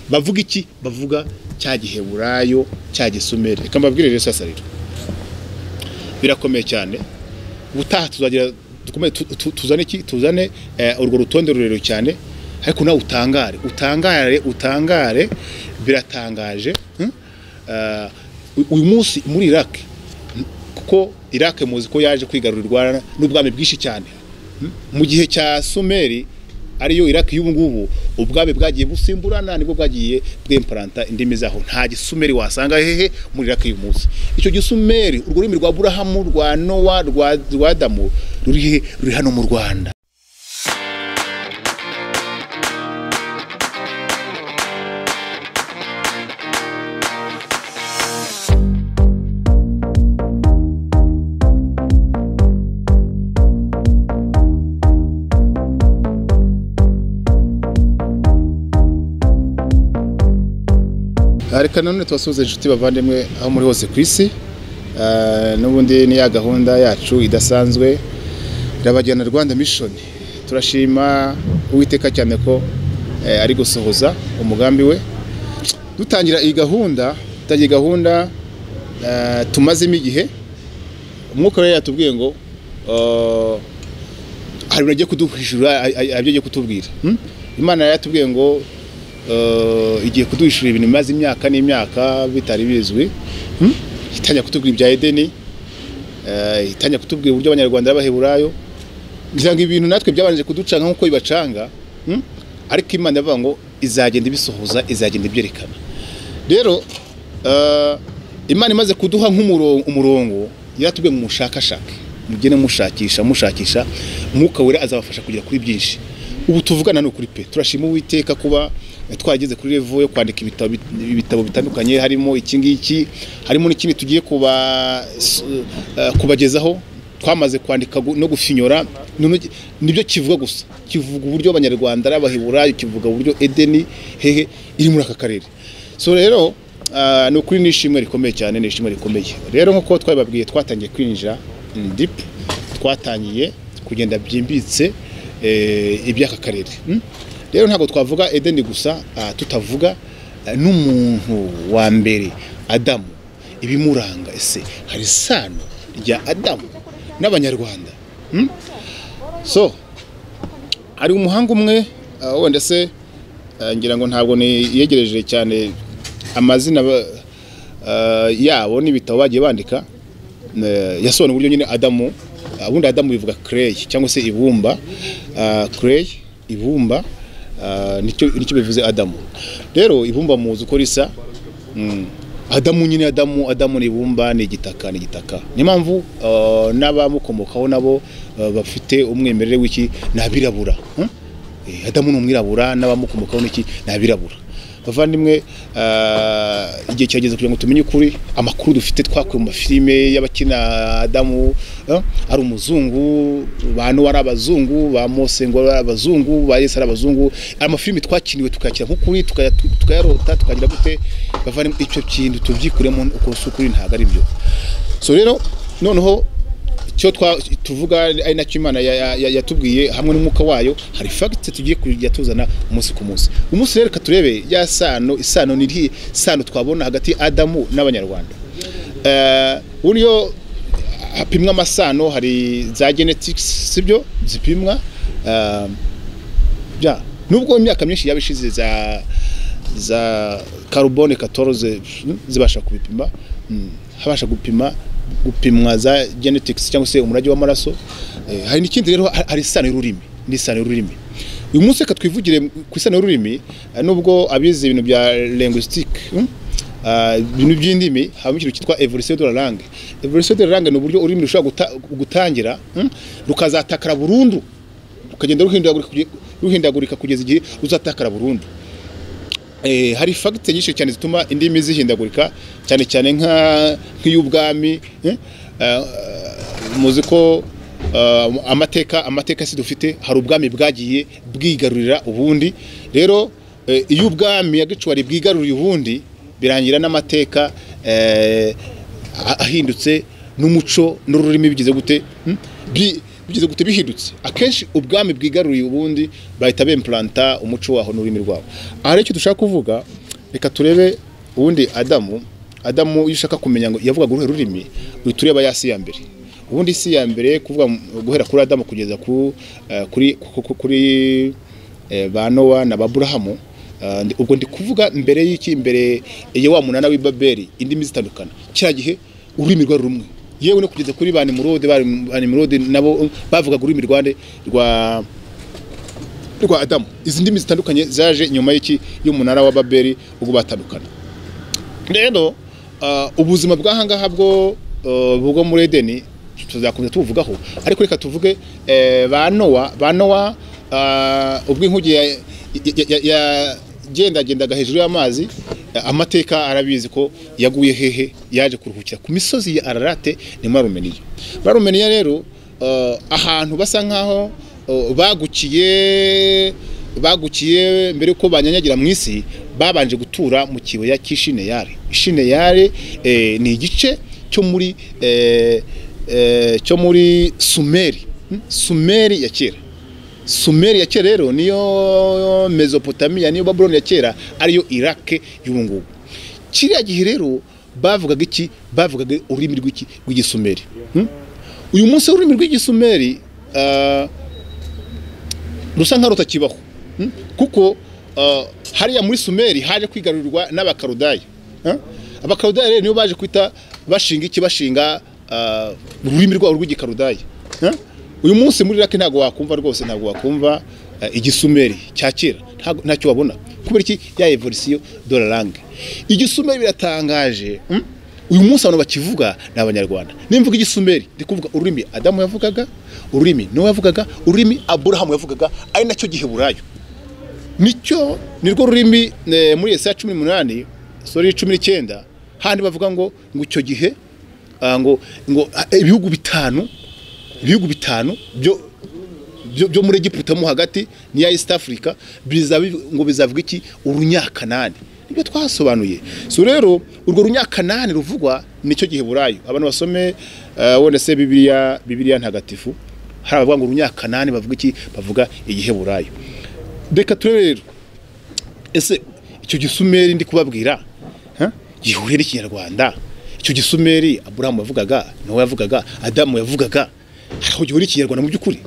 bavuga iki bavuga cya giheburayo cya gisumeri reka mbabwire rero sasa rero birakomeye cyane ubutaha tuzagira dukomeye tu- tu- tuzane iki tuzane eh, urwo rutonde rurerure cyane ariko nawe utangare utangare utangare biratangaje hmm? Eh, u- uyu munsi muri iraq kuko iraq muzi ko yaje kwigarurirwa n'ubwami bwinshi cyane Hmm? mu gihe cya sumeri ariyo iraq y'ubu ngubu ubwami bwagiye busimburana nibwo bwagiye bwemparanta indimi zaho nta gisumeri wasanga hehe muri iraq y'uyu munsi icyo gisumeri urwo rurimi rwa burahamu rwa nowa rwa rwa adamu ruri he? ruri hano mu rwanda Ah, reka nanone tubasuhuze inshuti bavandimwe aho muri hose ku isi Ah, n'ubundi ni ya gahunda yacu idasanzwe irabagirana rwanda mishoni turashima uwiteka cyane ko eh, ari gusohoza umugambi we dutangira iyi gahunda dutangira iyi gahunda ah, tumazemo igihe umwuka we yatubwiye ngo ah, hari ibintu agiye kuduhishura a- a- abyo agiye kutubwira Hmm? imana yatubwiye ngo eh, igiye kuduhishura ibintu bimaze imyaka n'imyaka bitari bizwi Hmm? itangira kutubwira ibya edeni eh, itangira kutubwira uburyo abanyarwanda b'abaheburayo ngira ngo ibintu natwe byabanje kuducanga nk'uko bibacanga Hmm? ariko imana yavuga ngo izagenda ibisohoza izagenda ibyerekana rero eh, imana imaze kuduha nk'umurongo umurongo yaratubwiye ngo mushakashake mugende mushakisha mushakisha umwuka wera azabafasha kugera kuri byinshi ubu tuvugana ni ukuri pe turashima uwiteka kuba eh, twageze kuri revo yo kwandika ibitabo bit- ibitabo bitandukanye harimo iki ngiki harimo n'ikindi tugiye kuba s- eh, kubagezaho twamaze kwandika gu- no gufinyora none ki- nibyo kivuga gusa kivuga uburyo abanyarwanda ari abaheburayo kivuga uburyo edeni hehe iri muri aka karere so rero ah, ni ukuri ni ishimwe rikomeye cyane ni ishimwe rikomeye rero nk'uko twabibabwiye twatangiye kwinjira dipu twatangiye kugenda byimbitse eh, iby'aka karere Mm? rero ntabwo twavuga edeni gusa ah, tutavuga ah, n'umuntu wa mbere adamu ibimuranga ese hari isano rya adamu n'abanyarwanda Hmm? so hari umuhanga umwe ah, wenda se ah, ngira ngo ntabwo niyegereje cyane amazina ba- ah, yabo n'ibitabo bagiye bandika eh, yasobanura uburyo nyine adamu ah, ubundi adamu bivuga clay cyangwa se ibumba Ah, clay ibumba ah, nicyo nicyo bivuze adamu rero ibumba muzi uko risa Mm. Adamu nyine Adamu Adamu ni ibumba ni igitaka ni igitaka niyo mpamvu uh, n'abamukomokaho nabo uh, bafite umwimerere w'iki ni abirabura hmm? Eh, Adamu ni umwirabura n'abamukomokaho n'iki ni abirabura bavandimwe uh, igihe kirageze kugira ngo tumenye ukuri amakuru dufite twakuye mu mafilime y'abakina Adamu eh, ari umuzungu ba Nowa ari abazungu ba Mose ngo ari abazungu ba Yesu ari abazungu amafilime twakiniwe tukakira nk'ukuri tukaya- tukayarota tukagira gute bavana icyo kintu tubyikuremo uko si ukuri ntabwo ari byo so rero noneho icyo twa- tuvuga ari nacyo imana ya- ya- ya- yatubwiye hamwe n'umwuka wayo hari fagitse tugiye kujya tuzana umunsi ku munsi umunsi rero reka turebe ya sano isano ni irihe sano twabona hagati ya adamu n'abanyarwanda Eh, uburyo hapimwa amasano hari za genetics sibyo zipimwa Eh, bya nubwo imyaka myinshi yaba ishize za za carbone 14 zibasha kubipima mm, habasha gupima gupimwa za genetics cyangwa se umurage w'amaraso eh, hari n'ikindi rero ha- hari isano y'ururimi n'isano y'ururimi uyu munsi reka twivugire ku isano y'ururimi eh, nubwo abize ibintu bya linguistique mm, ah, ibintu by'indimi habamo ikintu cyitwa evolution de la langue evolution de la langue ni uburyo ururimi rushobora guta- gutangira mm, rukazatakara burundu rukagenda ruhindagurika kugeza- ruhindagurika kugeza igihe ruzatakara burundu eh, hari fagitse nyinshi cyane zituma indimi zihindagurika cyane cyane nka nk'iy'ubwami eh, eh, muzi ko eh, amateka amateka si dufite hari ubwami bwagiye bwigarurira ubundi rero eh, iyo ubwami ya gicwari bwigaruriye ubundi birangira n'amateka eh, a- ahindutse n'umuco n'ururimi bigize gute hmm? Bi- bigize gute bihindutse akenshi ubwami bwigaruriye ubundi bahita bemplanta umuco waho n'ururimi rwabo aha rero icyo dushaka kuvuga reka turebe ubundi adamu adamu iyo ushaka kumenya ngo yavugaga uruhe rurimi uhita ureba ya si ya mbere ubundi isi ya mbere kuvuga guhera kuri adamu kugeza ku, eh, kuri ku- ku- kuri eh, ba nowa na ba burahamu eh, ndi- ubwo ndi kuvuga mbere y'iki mbere ya wa munana w'i babeli indimi zitandukana kiriya gihe ururimi rwari rumwe yewe no kugeza kuri ba nimurode ba ba nimurode nabo bavugaga ururimi rwa nde? rwa rwa adamu izi ndimi zitandukanye zaje nyuma y'iki y'umunara wa babeli ubwo batandukana rero ah, ubuzima bw'ahangaha bwo eh, bwo muri edeni tuzakomeza tubuvugaho ariko reka tuvuge eh, ba nowa ba nowa ah, ubwo inkuge ya- ya- ya- yagendagendaga hejuru y'amazi eh, amateka arabizi ko yaguye hehe yaje kuruhukira ku misozi ya ararate ni muri rumeniya muri rumeniya rero eh, ahantu basa nkaho eh, bagukiye bagukiye mbere yuko banyanyagira mu isi babanje gutura mu kibaya cy'ishineyari ishineyari eh, ni igice cyo muri eh, eh, cyo muri sumeri hmm? sumeri ya kera sumeri ya kera rero niyo mesopotamiya niyo babuloni ya kera ariyo irake y'ubu ngubu kiriya gihe rero bavugaga iki bavugaga ururimi rw'iki rw'igisumeri hmm? uyu munsi ururimi rw'igisumeri ah, rusa nkaho rutakibaho Mm? kuko ah, hariya muri sumeri haje kwigarurirwa n'abakarudaya Ah? abakarudaya rero nibo baje kwita bashinga iki bashinga ah, ururimi rwabo rw'igikarudaya Ah? uyu munsi muri iraki ntabwo wakumva rwose ntabwo wakumva ah, igisumeri cya kera ntabwo- ntacyo wabona kubera iki ya evolisiyo dore range igisumeri biratangaje mm? uyu munsi abantu bakivuga ni abanyarwanda nimvuga igisumeri ndi kuvuga ururimi adamu yavugaga ururimi nowa yavugaga ururimi aburahamu yavugaga ari nacyo giheburayo nicyo nirwo rurimi eh, muri Yesaya cumi n'umunani sori cumi n'icyenda handi bavuga ngo ngo icyo gihe ah, ngo ngo ah, ibihugu bitanu ibihugu bitanu byo byo, byo muri Egiputa mo hagati n'iya East Africa bizabi ngo bizavuga iki urunyakanani nibyo twasobanuye so rero urwo runyakanani ruvugwa nicyo gihe burayo abantu basome eh, wenda se bibiliya bibiliya ntagatifu hari abavuga ngo urunyakanani bavuga iki bavuga igihe burayo reka turebe rero ese icyo gisumeri ndi kubabwira ha? gihuriye n'ikinyarwanda icyo gisumeri aburahamu yavugaga nowa yavugaga adamu yavugaga hari aho gihuriye ikinyarwanda mu by'ukuri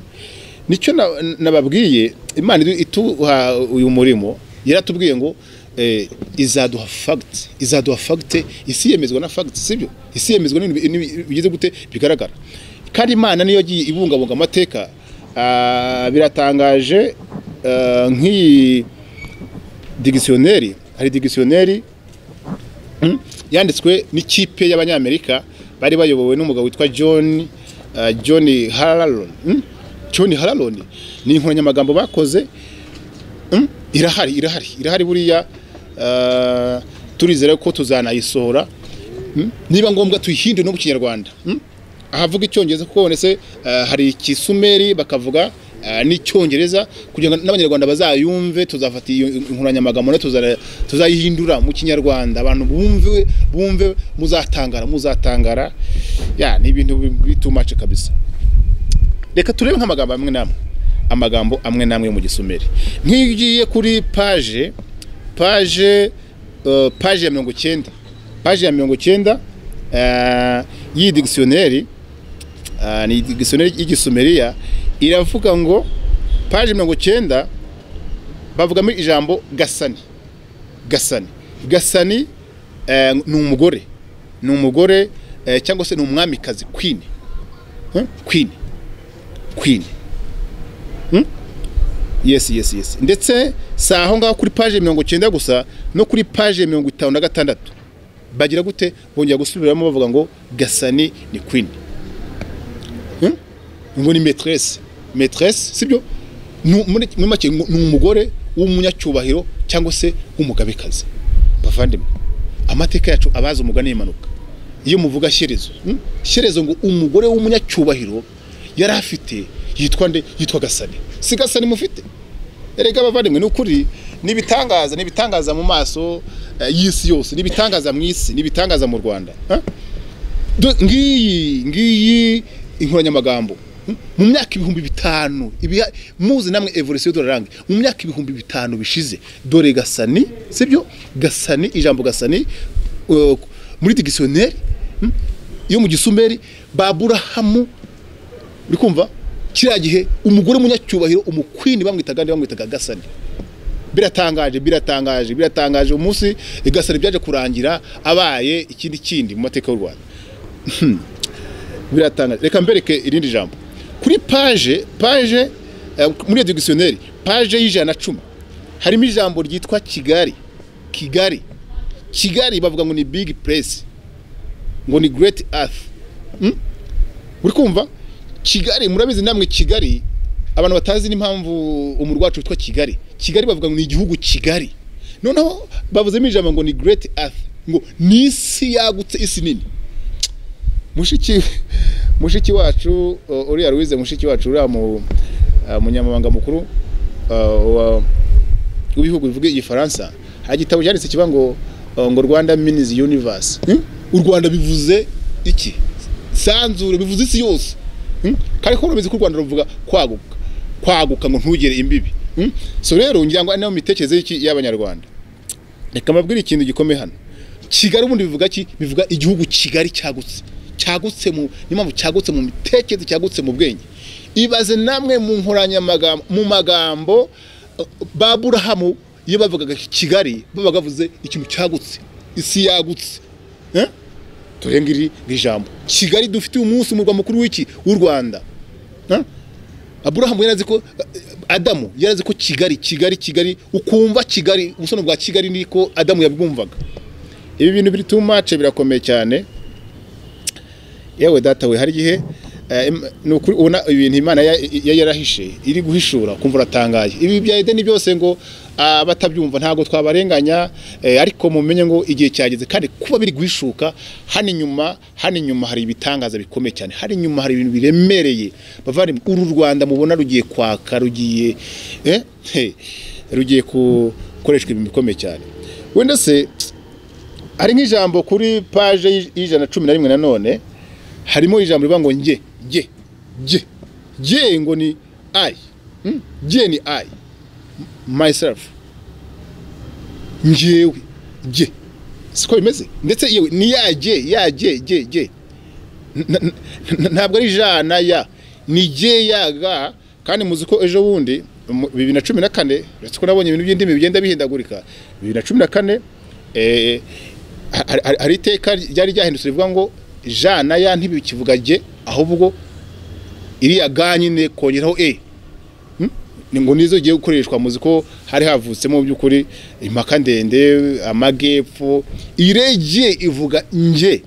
nicyo na- nababwiye imana idu- ituha uyu murimo yaratubwiye ngo eh, izaduha fagiti izaduha fagiti isi yemezwa na fagiti sibyo isi yemezwa n'ibintu n'ibi- bigize gute bigaragara kandi imana niyo yagiye ibungabunga amateka ah, biratangaje ah, nk'iyi digisioneri hari digisioneri mm, yanditswe n'ikipe y'abanyamerika bari bayobowe n'umugabo witwa john uh, john hararon mm? john hararon ni inkoranyamagambo bakoze mm? irahari irahari irahari buriya uh, turizera ko tuzanayisohora mm? niba ngombwa tuyihindure no mu kinyarwanda mm? ahavuga icyongereza kuko bonetse uh, hari ikisumeri bakavuga uh, n'icyongereza kugira ngo n'abanyarwanda bazayumve tuzafata iyo inkoranyamagambo nayo tuzana- tuzayihindura mu kinyarwanda abantu bumve bumve muzatangara muzatangara ya ni ibintu bitumace kabisa reka turebe nk'amagambo amwe n'amwe amagambo amwe n'amwe yo mu gisumeri nk'iyo ugiye kuri paje paje eh, paje ya mirongo icyenda paje ya mirongo icyenda eh, y'iyi digisioneri eh, ni digisioneri y'igisumeriya iravuga ngo paje mirongo icyenda bavugamo ijambo gasani gasani gasani eh, ni umugore ni umugore eh, cyangwa se ni umwamikazi queen Eh, queen queen Hmm? yes yes yes ndetse si aho ngaho kuri paje mirongo icyenda gusa no kuri paje mirongo itanu na gatandatu bagira gute bongera gusubiramo bavuga ngo gasani ni queen Hmm? ngo ni maîtresse maîtresse sibyo Nu- muri muri make ngo ni umugore w'umunyacyubahiro cyangwa se w'umugabekazi bavandimwe amateka yacu abazi umugani y'impanuka iyo muvuga shyerezo hmm? shyerezo ngo umugore w'umunyacyubahiro yari afite yitwa nde yitwa gasani si gasani mufite erega abavandimwe ni ukuri ni ibitangaza ni ibitangaza mu maso eh, y'isi yose ni ibitangaza mu isi ni ibitangaza mu rwanda ha? Do- ngiyi ngiyi inkoranyamagambo mu myaka ibihumbi bitanu ibiya- muzi namwe evolution y'udurangi mu myaka ibihumbi bitanu bishize dore gasani sibyo gasani ijambo gasani uh, muri dictionnaire hmm, yo mu gisumeri baburahamu uri kumva kiriya gihe umugore w'umunyacyubahiro umukwini bamwitaga nde bamwitaga gasani biratangaje biratangaje biratangaje umunsi gasani byaje kurangira abaye ikindi kindi mu mateka y'u rwanda biratangaje reka mbereke irindi jambo kuri paje paje eh, muri iyo dictionnaire paje y'ijana na cumi harimo ijambo ryitwa kigali kigali kigali bavuga ngo ni big place ngo ni great earth Mm? uri kumva kigali murabizi namwe kigali abantu batazi n'impamvu umurwa wacu witwa kigali kigali bavuga ngo ni igihugu kigali noneho bavuzemo ijambo ngo ni great earth ngo ni isi yagutse isi nini mushiki mushiki wacu uh, uriya Louise mushiki wacu uriya mu uh, munyamabanga mukuru uh, wa- w'ibihugu bivuga igifaransa hari igitabo cyanditse kivuga ngo uh, ngo Rwanda Minis Universe Hmm? u Rwanda bivuze iki sanzure bivuze isi yose Hmm? kare ko rubizi ko u Rwanda ruvuga kwaguka kwaguka ngo ntugere imbibi Hmm? so rero ngira ngo ari nayo mitekerereze y'iki- y'abanyarwanda reka mbabwire ikintu gikomeye hano kigali ubundi bivuga ki bivuga igihugu kigali cyagutse cyagutse mu niyo mpamvu cyagutse mu mitekerereze cyagutse mu bwenge ibaze namwe mu nkoranyamagambo mu magambo uh, baburahamu iyo bavugaga kigali babaga bavuze ikintu cyagutse isi yagutse Eh? dore ngiri ni ijambo kigali dufite umunsi umurwa mukuru w'iki w'u rwanda Eh? aburahamu yarazi ko adamu yarazi ko kigali kigali kigali ukumva kigali ubusobanuro bwa kigali niko adamu yabwumvaga ibi bintu biri too much birakomeye cyane yewe data we hari igihe eh, im- ni ukuri ubona ibintu imana ya- ya- yarahishe iri guhishura kumva uratangaye ibi bya edeni byose ngo abatabyumva ntabwo twabarenganya eh, ariko mumenye ngo igihe cyageze kandi kuba biri guhishuka hano inyuma hano inyuma hari ibitangaza bikomeye cyane hano inyuma hari ibintu biremereye bavandimwe uru rwanda mubona rugiye kwaka rugiye eh, he, rugiye gukoreshwa ibintu bikomeye cyane wenda se hari nk'ijambo kuri paje y'ij- y'ijana na cumi na rimwe nanone harimo ijambo rivuga ngo nge nge nge nge ngo ni i Mm? nge ni i myself ngewe nge siko bimeze ndetse yewe ni ya nge ya nge nge nge N- n- n- ntabwo ari jana ya ni nge ya ga kandi muzi ko ejo bundi mu- bibiri na cumi na kane uretse ko nabonye ibintu by'indimi bigenda bihindagurika bibiri na cumi na kane eh, hari- hari- hari iteka ryari ryahindutse rivuga ngo jana ya ntibikivuga jye ahubwo iriya ga nyine kongeraho e Hmm? ni ngo nizo giye gukoreshwa muzi ko hari havutsemo by'ukuri impaka ndende amagepfo irege ivuga nge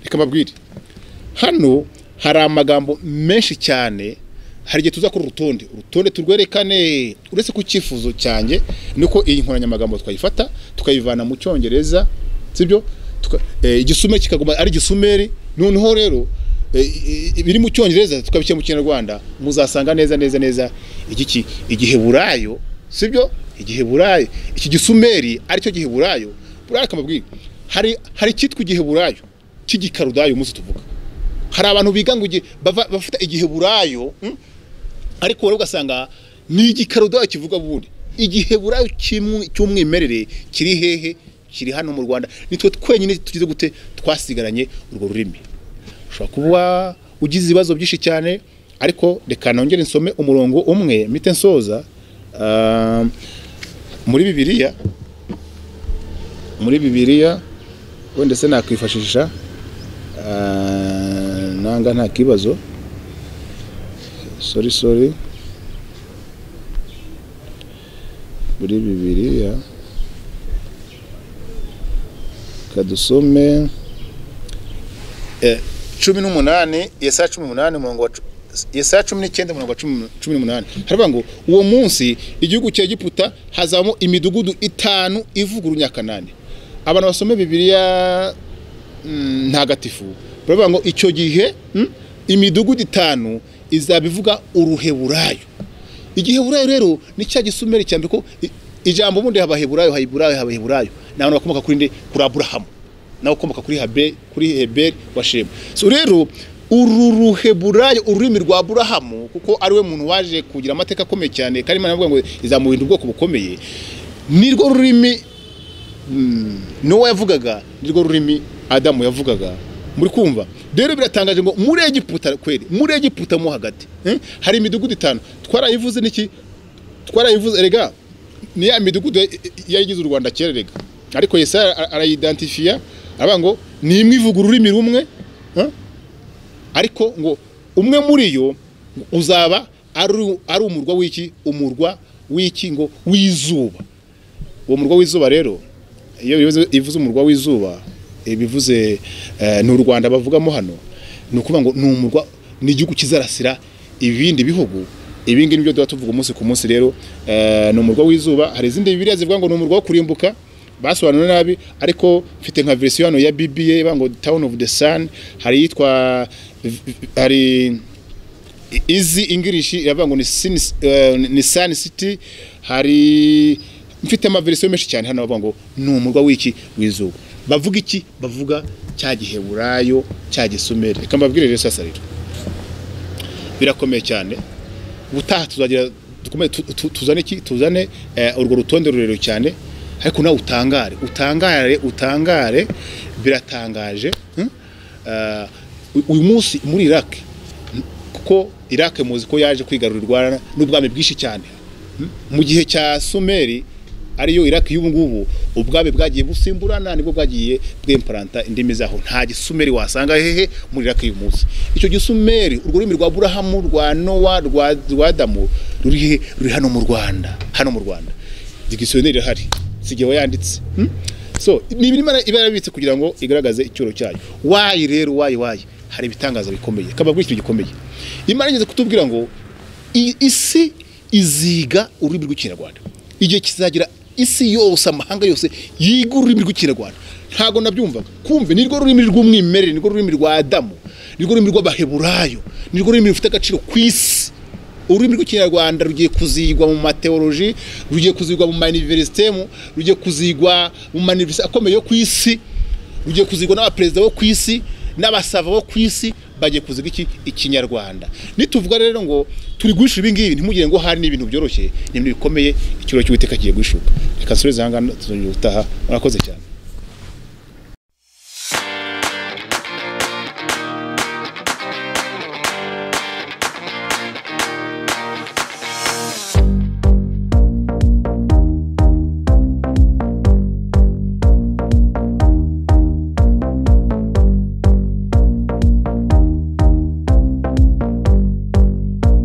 reka mbabwire hano hari amagambo menshi cyane hari igihe tuza kuri urutonde urutonde turwerekane uretse ku cyifuzo cyanjye nuko iyi nkoranyamagambo twayifata tukayivana mu cyongereza sibyo Tuka- eh, igisume kikaguma ari igisumeri noneho rero eh, i- i- ibiri mu cyongereza tukabishyira mu kinyarwanda muzasanga neza neza neza igiki igiheburayo sibyo igiheburayo iki gisumeri aricyo giheburayo buriya reka mbabwire hari hari icyitwa igiheburayo cy'igikarudayo umunsi tuvuga hari abantu biga ngo igi- bava- bafite igiheburayo mm, ariko wowe ugasanga ni igikarudayo kivuga ubundi igiheburayo cy'imwe- cy'umwimerere kiri hehe kiri hano mu rwanda nitwe twenyine tugize gute twasigaranye urwo rurimi ushobora kuba ugize ibibazo byinshi cyane ariko reka nongere nsome umurongo umwe mpite nsoza ah, muri bibiliya muri bibiliya wenda se nakwifashisha Ah, nanga nta kibazo sori sori muri bibiliya kadusome Eh, cumi n'umunani yesaya cumi n'umunani umurongo wa cu- yesaya cumi n'icyenda umurongo wa cumi cumi n'umunani haravuga ngo uwo munsi igihugu cya egiputa hazamo imidugudu itanu ivugurunya kanani abantu basome bibiliya mm, ntagatifu baravuga ngo icyo gihe mm, imidugudu itanu izaba ivuga uruheburayo igiheburayo rero ni cya gisumeri cya mbere ko i- ijambo ubundi habaheburayo haheburayo habaheburayo ni abantu bakomoka kuri nde kuri aburahamu nawe ukomoka kuri habe kuri heberi wa shemu so rero uru ruheburayo ururimi rwa burahamu kuko ariwe muntu waje kugira amateka akomeye cyane kandi imana iravuga ngo izamurinda ubwoko bukomeye nirwo rurimi mm, nowa yavugaga nirwo rurimi adamu yavugaga muri kumva rero biratangaje ngo muri egiputa kweri muri egiputa mo hagati eh? hari imidugudu itanu twarayivuze n'iki twarayivuze rega ni ya midugudu yayigize u rwanda kera rega ariko yesaya ara- arayidantifiya aravuga ngo ni imwe ivuga ururimi rumwe eh? ariko ngo umwe muri yo uzaba ari ari umurwa w'iki umurwa w'iki ngo w'izuba uwo murwa w'izuba rero iyo bivuze- ivuze umurwa w'izuba eh, bivuze eh, ni u rwanda bavugamo hano ni ukuvuga ngo ni umurwa ni igihugu kizarasira ibindi bihugu ibi ngibi nibyo tuba tuvuga umunsi ku munsi rero eh, ni umurwa w'izuba hari izindi bibiriya zivuga ngo ni umurwa wo kurimbuka basobanura nabi ariko mfite nka verisiyo hano ya bibiye ivuga ngo town of the sun hari iyitwa hari izi ingirishi iravuga ngo ni Sin- eh, ni sun city hari mfite amaverisiyo menshi cyane hano bavuga ngo ni umurwa w'iki w'izuba bavuga iki bavuga cya giheburayo cya gisumeri reka mbabwire rero sasa rero birakomeye cyane ubutaha tuzagira dukomeze tu- tu- tuzane iki tuzane eh, urwo rutonde rurerure cyane ariko nawe utangare utangare utangare biratangaje hmm? Eh, u- uyu munsi muri Iraq hmm, kuko Iraq muzi ko yaje kwigarurirwa n'ubwami bwinshi cyane hmm? mu gihe cya Sumeri ariyo Iraq y'ubu ngubu ubwami bwagiye busimburana nibwo bwagiye bwimparanta indimi zaho nta gisumeri wasanga hehe muri Iraq y'uyu munsi icyo gisumeri urwo rurimi rwa Burahamu rwa Nowa rwa rwa Adamu ruri he? ruri hano mu Rwanda hano mu Rwanda digisiyoneri irahari sigewe yanditse hmm? so ni ibirimo iba yarabitse kugira ngo igaragaze icyuro cyayo wayi rero wayi wayi hari ibitangaza bikomeye kababwira ikintu gikomeye imana igeze kutubwira ngo i- isi iziga ururimi rw'ikinyarwanda igihe kizagira isi yose amahanga yose yiga ururimi rw'ikinyarwanda ntabwo nabyumvaga kumve nirwo rurimi rw'umwimerere nirwo rurimi rwa adamu nirwo rurimi rw'abaheburayo nirwo rurimi rufite agaciro ku isi ururimi rw'ikinyarwanda rugiye kuzigwa mu mateoloji rugiye kuzigwa mu maniverisitemu rugiye kuzigwa mu maniverisite akomeye yo ku isi rugiye kuzigwa n'abaperezida bo ku isi n'abasava bo ku isi bagiye kuziga iki ikinyarwanda nituvuga rero ngo turi guhisha ibi ngibi ntimugire ngo hari n'ibintu byoroshye ni ibintu bikomeye ikiro cy'uwiteka kigiye guhishuka reka nsubize aha ngaha tuzongera gutaha murakoze cyane